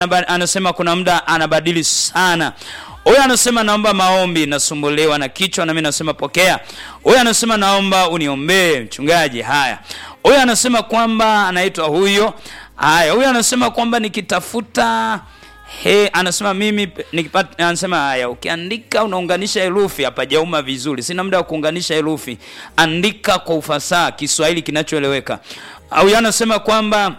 Anaba- anasema kuna muda anabadili sana. Huyu anasema naomba maombi, nasumbuliwa na kichwa, na mimi nasema pokea. Huyu anasema naomba uniombee mchungaji. Haya, huyu anasema kwamba anaitwa huyo. Haya, huyu anasema kwamba nikitafuta He, anasema mimi pe- nikipata, anasema haya, ukiandika unaunganisha herufi, hapajauma vizuri, sina muda wa kuunganisha herufi, andika kwa ufasaha, Kiswahili kinachoeleweka. Huyu anasema kwamba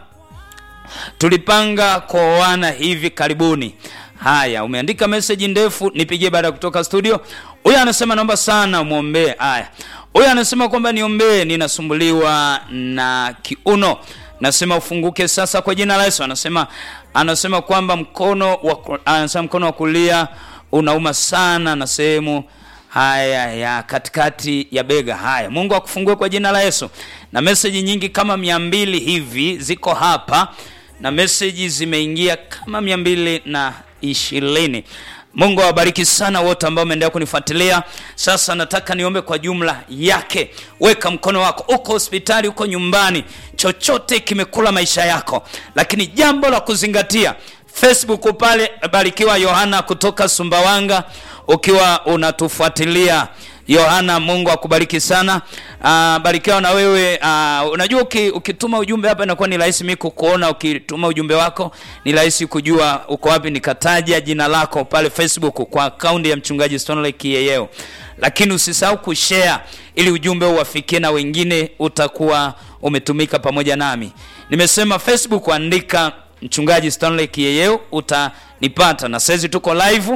tulipanga kuoana hivi karibuni. Haya, umeandika meseji ndefu, nipigie baada ya kutoka studio. Huyu anasema naomba sana umwombee. Haya, huyu anasema kwamba niombee, ninasumbuliwa na kiuno, nasema ufunguke sasa kwa jina la Yesu. Anasema anasema kwamba mkono wa ku- anasema mkono wa kulia unauma sana na sehemu haya ya katikati ya bega. Haya, Mungu akufungue kwa jina la Yesu. Na meseji nyingi kama mia mbili hivi ziko hapa na meseji zimeingia kama mia mbili na ishirini. Mungu awabariki sana wote ambao umeendelea kunifuatilia. Sasa nataka niombe kwa jumla yake. Weka mkono wako, uko hospitali, uko nyumbani, chochote kimekula maisha yako, lakini jambo la kuzingatia Facebook pale Barikiwa Yohana kutoka Sumbawanga, ukiwa unatufuatilia Yohana, Mungu akubariki sana. Uh, barikiwa na wewe. Uh, unajua uki, ukituma ujumbe hapa inakuwa ni rahisi mimi kukuona. Ukituma ujumbe wako ni rahisi kujua uko wapi, nikataja jina lako pale Facebook kwa akaunti ya mchungaji Stanley Kiyeyeo, lakini usisahau kushare ili ujumbe uwafikie na wengine, utakuwa umetumika pamoja nami. Nimesema Facebook, andika mchungaji Stanley Kiyeyeo utanipata, na saizi tuko live,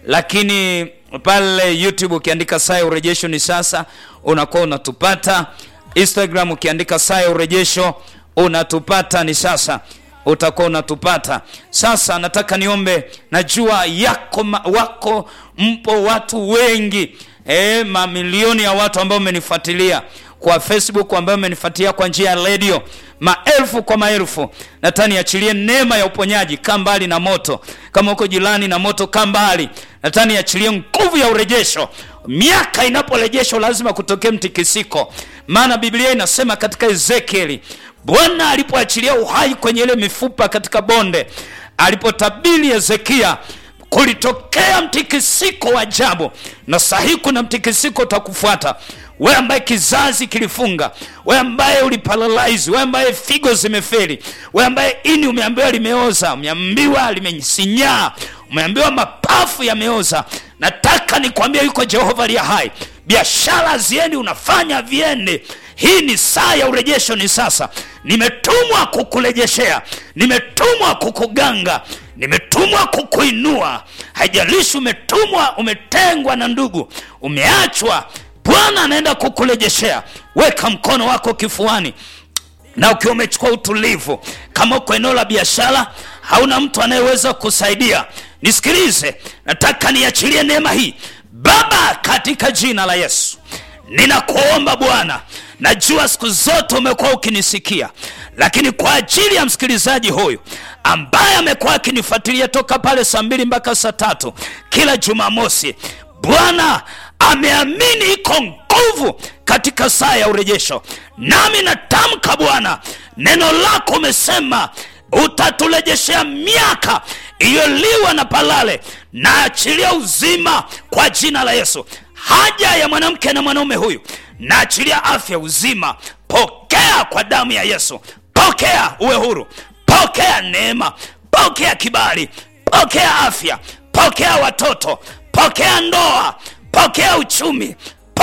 lakini pale YouTube ukiandika saa ya urejesho ni sasa, unakuwa unatupata. Instagram ukiandika saa ya urejesho unatupata ni sasa, utakuwa unatupata. Sasa nataka niombe, najua yako ma, wako mpo watu wengi e, mamilioni ya watu ambao mmenifuatilia kwa Facebook ambayo umenifuatilia kwa njia ya redio, maelfu kwa maelfu. Nataka niachilie neema ya uponyaji, kaa mbali na moto. Kama uko jirani na moto, kaa mbali. Nataka niachilie nguvu ya urejesho. Miaka inaporejeshwa lazima kutokee mtikisiko, maana Biblia inasema katika Ezekieli, Bwana alipoachilia uhai kwenye ile mifupa katika bonde, alipotabiri Hezekia kulitokea mtikisiko wa ajabu, na sahihi kuna mtikisiko utakufuata wewe ambaye kizazi kilifunga, wewe ambaye uliparalyze, wewe ambaye figo zimefeli, wewe ambaye ini umeambiwa limeoza, umeambiwa limesinyaa, umeambiwa mapafu yameoza. Nataka nikwambie yuko Jehova aliye hai, biashara ziendi, unafanya viende. Hii ni saa ya urejesho, ni sasa. Nimetumwa kukurejeshea, nimetumwa kukuganga, nimetumwa kukuinua. Haijalishi umetumwa, umetengwa na ndugu, umeachwa Bwana anaenda kukurejeshea. Weka mkono wako kifuani, na ukiwa umechukua utulivu, kama uko eneo la biashara, hauna mtu anayeweza kusaidia, nisikilize. Nataka niachilie neema hii Baba, katika jina la Yesu. Ninakuomba Bwana, najua siku zote umekuwa ukinisikia, lakini kwa ajili ya msikilizaji huyu ambaye amekuwa akinifuatilia toka pale saa mbili mpaka saa tatu kila Jumamosi, Bwana ameamini iko nguvu katika saa ya urejesho, nami natamka Bwana, neno lako umesema utaturejeshea miaka iliyoliwa na palale, na achilia uzima kwa jina la Yesu. Haja ya mwanamke na mwanaume huyu, na achilia afya, uzima. Pokea kwa damu ya Yesu, pokea uwe huru, pokea neema, pokea kibali, pokea afya, pokea watoto, pokea ndoa, pokea uchumi,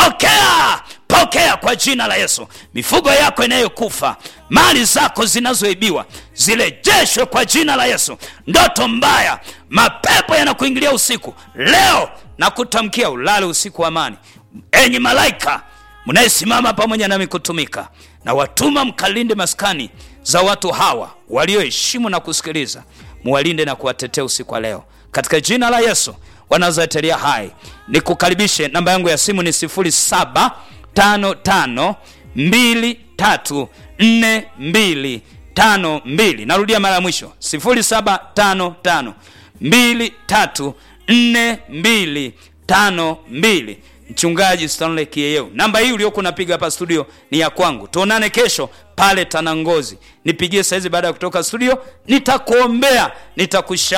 pokea pokea kwa jina la Yesu. Mifugo yako inayokufa, mali zako zinazoibiwa zirejeshwe kwa jina la Yesu. Ndoto mbaya, mapepo yanakuingilia usiku, leo na kutamkia ulale usiku wa amani. Enyi malaika mnayesimama pamoja nami kutumika, na watuma mkalinde maskani za watu hawa walioheshimu na kusikiliza, muwalinde na kuwatetea usiku wa leo katika jina la Yesu wa Nazareti hai. Nikukaribishe, namba yangu ya simu ni 0755234252. Narudia mara ya mwisho 0755234252. mchungaji Stanley Kieyeu. Namba hii uliokuwa unapiga hapa studio ni ya kwangu. Tuonane kesho pale Tanangozi, nipigie saizi baada ya kutoka studio, nitakuombea, nitakusha